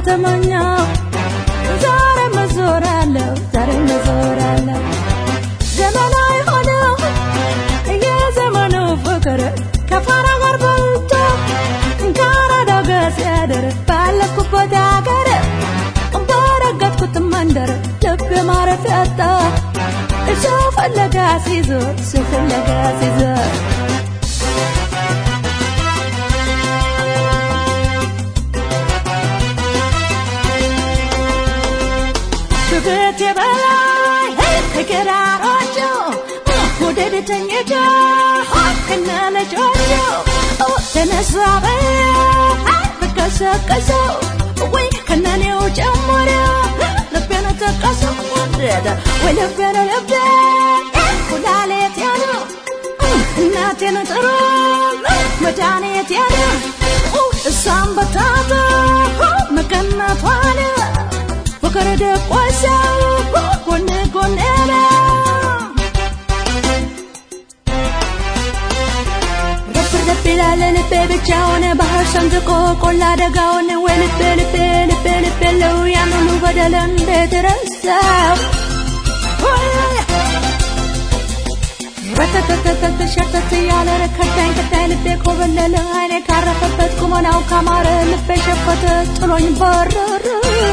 ተመኘው ዛሬ መዞራለሁ ዛሬ መዞራለሁ ዘመናዊ ሆነው የዘመኑ ፍቅር ከፋራ ጋር በልቶ ከአራዳ ጋር ሲያደር ባለፍኩበት ሀገር በረገጥኩት መንደር ልብ ማረፊያ አጣ ሰው ፈለጋ ሲዞር ሰው ፈለጋ ሲዞር ከቤቴ በላይ ከገራሮቹ ወደድ ተኝቶ ከነ ልጆቹ ተነሳ በቀሰቀሰው ወይ ከነኔው ጨምሮ ልቤን ተቀሰው ወደደ ወይ ልቤን ልቤ ኩላሌት ያለ እናቴን ጥሩ መድኃኒት ያለ እሷን በታቶ መቀነቷን ፍቅር ደቆሰው ጎን ጎን ረብ ረብ ይላል ልቤ ብቻውን ባህር ሰንጥቆ ቆላ ደጋውን ወይ ልቤ ልቤ ልቤ ልቤ ለው ያን ሁሉ በደል እንዴት ረሳው ረተተተተተ ሸርተት እያለ ረከዳኝ ከዳኝ ልቤ ኮበለለ አይኔ ካረፈበት ቁመናው ካማረ ልቤ ሸፈተ ጥሎኝ በረረ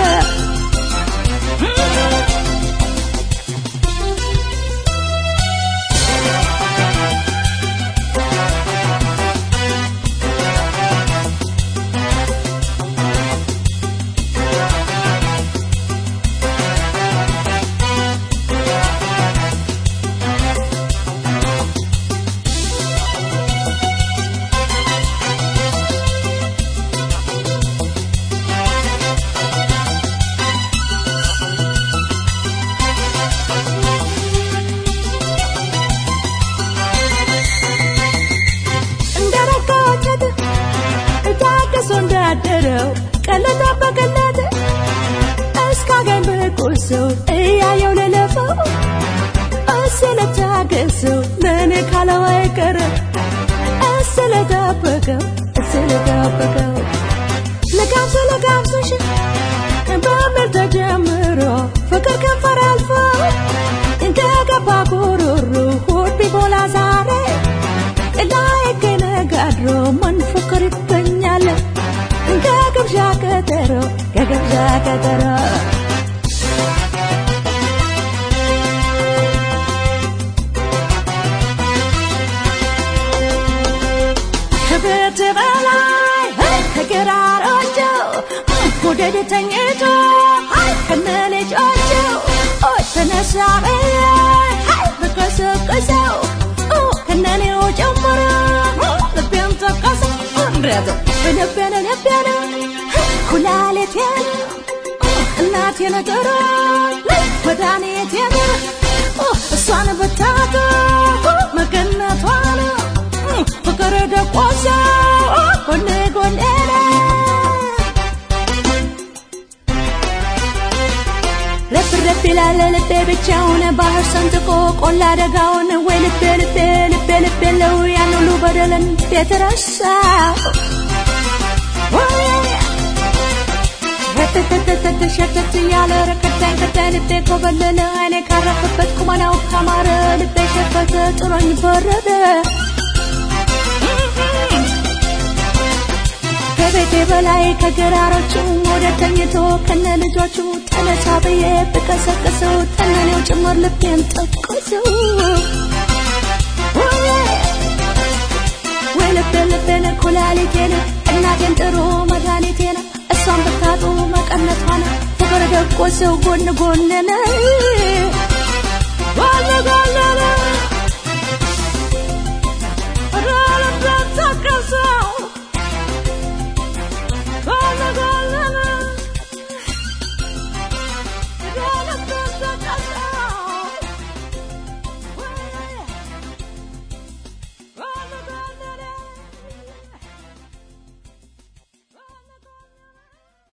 እንደረካቸት ታግሶ እንዳደረው ቀለጠ በቀለጠ እስካገኝ ብቁሰው እያየው ልለፈው ስለታገሰው ለእኔ ካለው አይቀር ስለጠበቀው ስለጠበቀው ለጋብሶ ለጋብሶሽ በምር ተጀምሮ ፍቅር ከንፈር አልፎ ከገባ ጉሩሩ ሆድ ቢሞላ ዛሬ ላይ ከነጋድሮ ምን ፍቅር ይገኛል ከግብዣ ቀጠሮ ከግብዣ ቀጠሮ ከቤት በላይ ከገራሮቹ ወደድ ተኝቶ ከነ ልጆቹ ተነሳ በቀሰቀሰው ከነኔው ጨምሮ ልቤን ጠቀሰው እንዴት ልቤን ልቤን ኩላሊቴን እናቴን ጥሩ መድኃኒቴን እሷን ብታቶ መገነቷን ፍቅር ደቆሰው ጎኔ ጎኔ ረፍ ረፍ ይላል ልቤ ብቻውን ባህር ሰንጥቆ ቆላ ደጋውን ወይ ልቤ ልቤ ልቤ ልቤ ለው ያን ሁሉ በደል እንዴት ረሳው ረተተተተተ ሸተት እያለ ረከዳኝ ከዳኝ ልቤ ኮበለለ አይኔ ካረፈበት ቁመናው ካማረ ልቤ ሸፈተ ጥሎኝ በረደ ከቤቴ በላይ ከገራሮቹ ወደ ተኝቶ ከነ ልጆቹ ተነሳ ብዬ ብቀሰቅሰው ተነኔው ጭምር ልቤን ጠቀሰው ወይ ልቤ ልቤን ኩላሊቴን እናቴን ጥሩ መድኃኒቴን እሷን ብታጡ መቀነቷን ፍቅር ደቆሰው ጎን ጎንን ጎን ጎንን